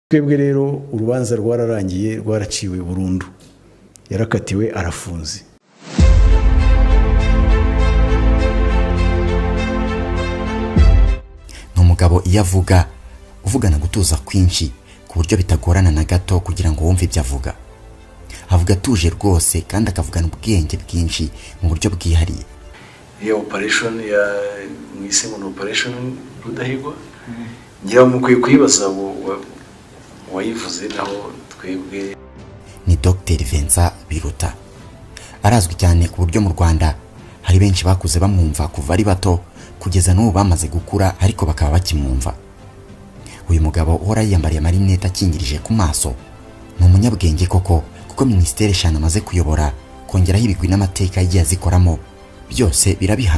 twebwe rero urubanza rwararangiye rwaraciwe burundu yarakatiwe arafunze ni umugabo iyo avuga uvugana gutuza kwinshi ku buryo bitagorana na gato kugira ngo wumve ibyo avuga avuga atuje rwose kandi akavugana ubwenge bwinshi mu buryo bwihariye iyo operesheni ya mwise ngo ni operesheni rudahigwa ngira ngo mukwiye kuyibaza uwayivuze naho twebwe ni Dr Vincent Biruta arazwi cyane ku buryo mu Rwanda hari benshi bakuze bamwumva kuva ari bato kugeza n'ubu bamaze gukura ariko bakaba bakimwumva uyu mugabo uhora yiyambariye amarinete akingirije ku maso ni umunyabwenge koko kuko minisiteri eshanu amaze kuyobora kongeraho ibigwi n'amateka yagiye azikoramo byose birabiha